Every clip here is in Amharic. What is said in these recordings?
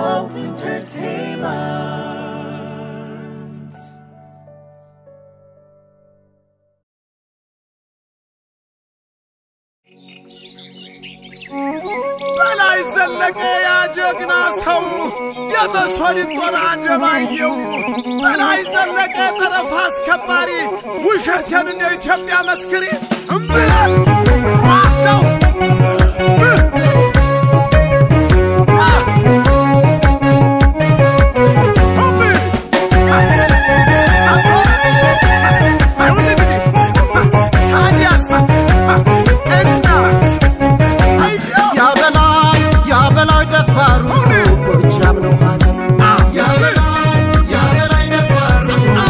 Hope Entertainment. በላይ ዘለቀ ያ ጀግና ሰው የመሶሪት ጦር አደባየው በላይ ዘለቀ ጠረፍ አስከባሪ ውሸቴን እንደ ኢትዮጵያ መስክሪ እምብላል ዋቸው ያበላይ ያበላይ ደፋሩ ጎጃም ነው ሀገር ያበላይ ያበላይ ደፋሩ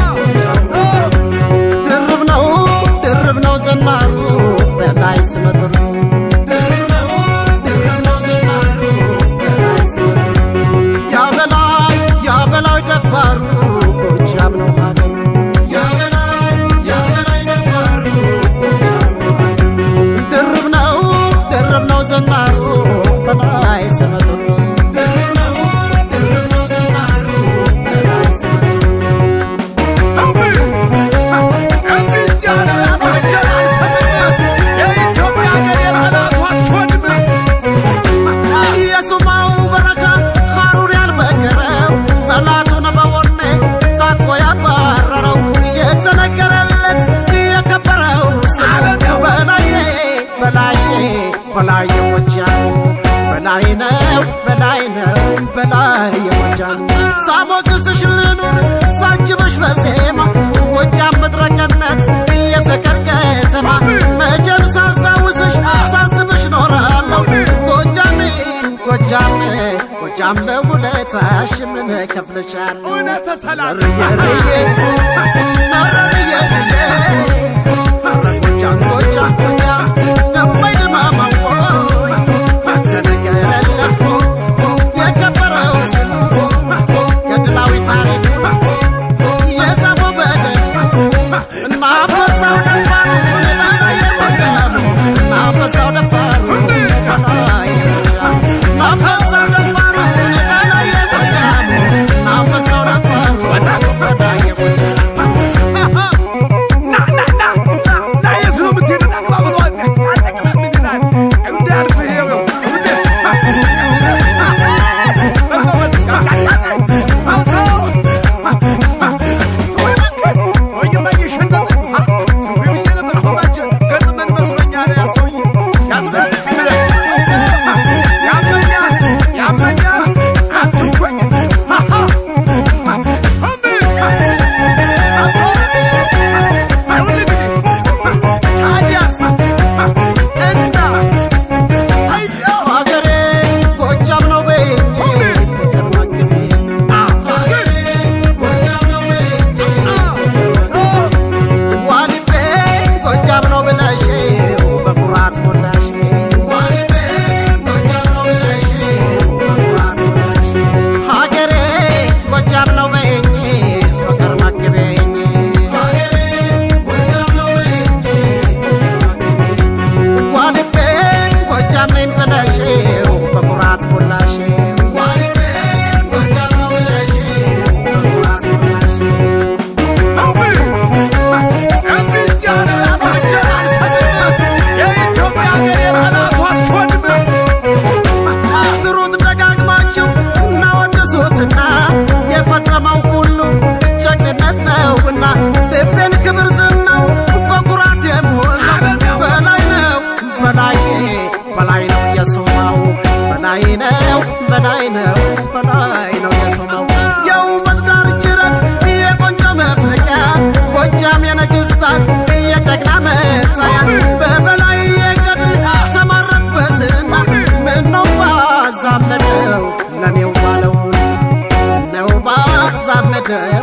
ድርብ ነው ድርብ ነው ዘናሩ በላይ ስመጥሩ ድርብ ነው ድርብ ነው ዘናሩ በላይ ስመጥሩ ያበላይ ያበላይ ደፋሩ ጎጃም ነው ሀገር ያበላይ ያበላይ ደፋሩ ጎጃም ነው ሀገር ድርብ ነው ድርብ ነው ዘናሩ በላይ ስመጥሩ ድርብ ነው ድርብ ነው ዘናሩ በላይ ስመጥሩ የሱማው በረካ ሐሩር ያልመከረው ጠላቱን በወኔ ታጥቆ ያባረረው የተነገረለት የከበረው ስሙ በላዬ በላዬ በላዬ ጎጃም በላይ ነው በላይ ነው በላይ የጎጃም ሳሞግስሽ ልኑር ሳጅብሽ በዜማ ጎጃም ምድረ ገነት የፍቅር ከተማ መቼም ሳስታውስሽ ሳስብሽ ኖራለሁ ጎጃሜ ጎጃሜ ጎጃም ለውለታሽ ምን ከፍልሻለሁ ርዬ ነረርዬ ጎጃም ጎጃም ጎጃም ነማይ ድማማቆይ ተነገረለት የከበረው ስም ገድላዊ ታሪክ የጻፈው በደል እና አንበሳው ደፋሩ በላይ የጎጃም እና አንበሳው ደፋሩ በላይ የጎጃም እና አንበሳው ደፋሩ በላይ የጎጃም እና አንበሳው ደፋሩ በላይ የጎጃም ሀገሬ ጎጃም ነው በይኝ ፍቅር መግቤ ሀገሬ ጎጃም ነው በይኝ ፍቅር መግቤ ዋሊቤ ጎጃም ነው ብለሽው በኩራት ሞላሽ ዋሊቤ ጎጃም ነው ብለሽው በኩራት ሞላሽ ሀገሬ ጎጃም ነው በይኝ ፍቅር መግቤኝ ሀገሬ ጎጃም ነው በይኝ ፍቅር መግቤኝ ዋሊቤን ጎጃም ነኝ ብለሽው በኩራት ሞላሽ ዋሊቤን ጎጃም ነው ብለሽው በኩራት ሞላሽ ጥሩት ደጋግማችሁ እናወድሱትና የፈጸመው ሁሉ ጀግንነት ነውና ልቤን ክብር ዝናው በኩራት የሞላው በላይ ነው በላይ በላይ ነው የሱማው በላይ ነው በላይ ነው በላይ ነው የሱማው የውበት ዳር ጅረት የቆንጆ መፍለቂያ ጎጃም የነገስታት የጀግና መታያ በበላይ የገድ ተማረክበትና ምነው ባዛመደው ለኔው ባለው ነው ባዛመደው